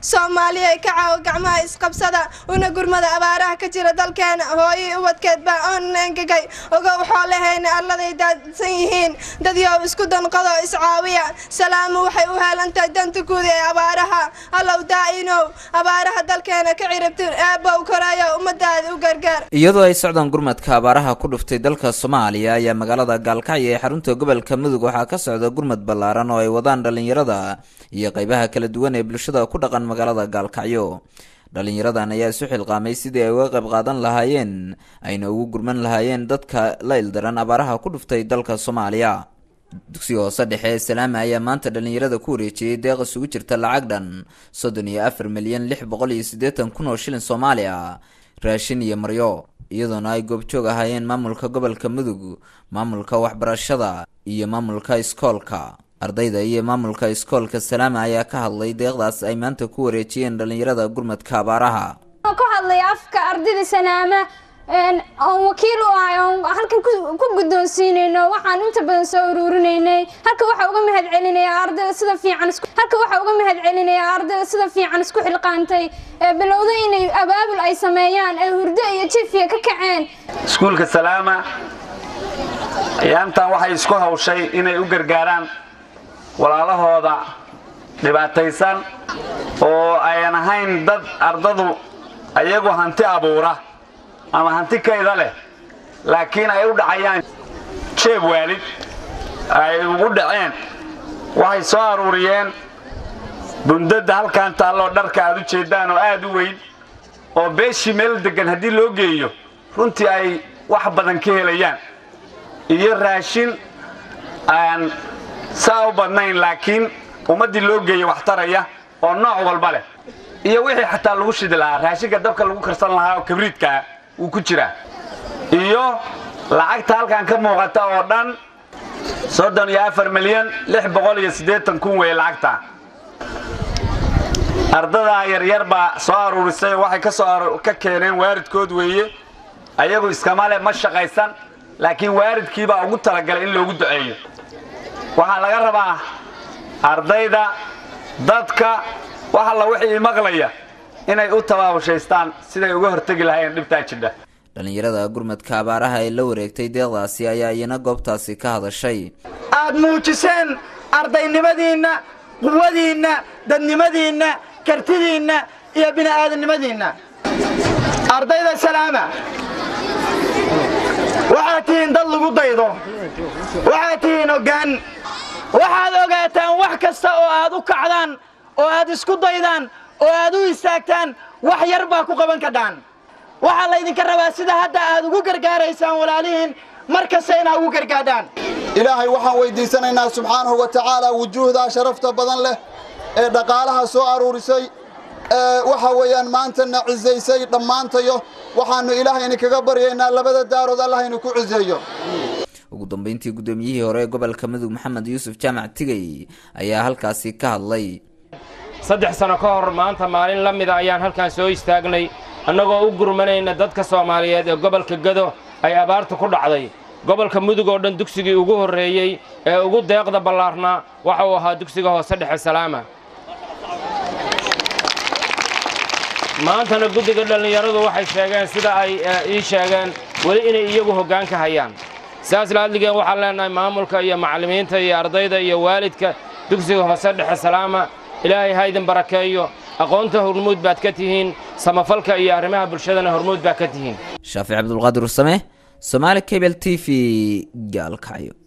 soomaaliya ka caawo gacmaha isqabsada una gurmada abaaraha ka jira dalkeena hooyii ubadkeed baa oon engegay ogow xoolahayna alladay daadsan yihiin dadyow isku danqado iscaawiya salaamu waxay u heelantahay danta guud ee abaaraha allow daa'inow abaaraha dalkeena ka ciribtir eebow koreeyo ummadaada u gargaar iyadoo ay socdaan gurmadka abaaraha ku dhuftay dalka soomaaliya ayaa magaalada gaalkacyo ee xarunta gobolka mudug waxaa ka socda gurmad ballaaran oo ay wadaan dhallinyarada iyo qaybaha kala duwan ee bulshada ku dhaqan magaalada gaalkacyo dhallinyaradan ayaa isu xilqaamay sidii ay uga qayb qaadan lahaayeen ayna ugu gurman lahaayeen dadka la ildaran abaaraha ku dhuftay dalka soomaaliya dugsiga hoose dhexe ee salaame ayaa maanta dhallinyarada ku wareejiyey deeq isugu jirta lacag dhan soddon iyo afar milyan lix boqol iyo siddeetan kun oo shilin soomaali ah raashin iyo maryo iyadoona ay goobjoog ahaayeen maamulka gobolka mudug maamulka waxbarashada iyo maamulka iskoolka ardayda iyo maamulka iskoolka salaama ayaa ka hadlay deeqdaas ay maanta ku wareejiyeen dhallinyarada gurmadka abaaraha ku hadlay afka ardayda sanaama oon wakiil u ahay oon halkan ku guddoonsiinayno waxaan inta badan soo uruurinaynay halka waxaa uga mahad celinayaa ardayda sida fiican halka waxaa uga mahad celinayaa ardayda sida fiican isku xilqaantay ee bilowday inay abaabul ay sameeyaan ee hurdo iyo jifiya ka kaceen iskuulka salaama ayaantan waxay isku hawshay inay u gargaaraan walaalahooda dhibaataysan oo ayan ahayn dad ardadu ayagu hanti abuura ama hanti kayda leh laakiin ay u dhacayaan jeeb waalid ay ugu dhaceen waxay soo aruuriyeen bundadda halkan taalloo dharka aad u jeeddaan oo aad u weyn oo beeshii meel deggan haddii loo geeyo runtii ay wax badan ka helayaan iyo raashin aan saa u badnayn laakiin ummaddii loo geeya wax taraya oo nooc walba leh iyo wixii xataa lagu shidi lahaa raashinka dabka lagu karsan lahaa oo kabriidkaa wuu ku jiraa iyo lacagta halkan ka muuqata oo dhan soddon iyo afar milyan lix boqol iyo siddeetan kun weeye lacagta ardadaa yaryar baa soo aruurisay waxay ka soo ka keeneen waaridkood weeye ayagu iskama le ma shaqaysan laakiin waaridkiibaa ugu talagalay in loogu duceeyo waxaa laga rabaa ardayda dadka wax alla wixii maqlaya inay u tabaabushaystaan siday uga hortegi lahaayeen dhibtaa jidha dhallinyarada gurmadka abaaraha ee la wareegtay deeqdaasi ayaa iyana goobtaasi ka hadashay aad muujiseen ardaynimadiinna quwadiinna dadnimadiinna kartidiinna iyo bini'aadannimadiinna ardayda salaama waxaad tihiin dad lagu daydo waxaad tihiin hoggaan waxaad ogaataan wax kasta oo aad u kacdaan oo aad isku daydaan oo aad u istaagtaan wax yar baa ku qaban kadhaan waxaa laydinka rabaa sida hadda aad ugu gargaaraysaan walaalihiin mar kasta inaad ugu gargaadhaan ilaahay waxaan weyddiisanaynaa subxaanahu wa tacaala wujuuhdaa sharafta badan leh ee dhaqaalaha soo aruurisay ee waxa weeyaan maantana cisaysay dhammaantayo waxaannu ilaahayni kaga baryaynaa labada daarood allahaynu ku ciseeyo ugu dambeyntii guddoomiyihii hore ee gobolka mudug maxamed yuusuf jaamac tigay ayaa halkaasi ka hadlay saddex sano ka hor maanta maalin la mida ayaan halkan soo istaagnay annagoo u gurmanayna dadka soomaaliyeed ee gobolka gado ay abaartu ku dhacday gobolka mudug oo dhan dugsigii ugu horreeyey ee ugu deeqda ballaarnaa waxa uu ahaa dugsiga hoose dhexe salaama maantana guddiga dhallinyaradu waxay sheegeen sida ay ii sheegeen weli inay iyagu hoggaanka hayaan sidaas laadligeen waxaan leennahay maamulka iyo macallimiinta iyo ardayda iyo waalidka dugsiga hoose dhexe salaama ilaahay ha idin barakeeyo aqoonta hormuud baad ka tihiin samafalka iyo arrimaha bulshadana hormuud baad ka tihiin shaafic cabdulqaadir usame somaali cable t v gaalkacyo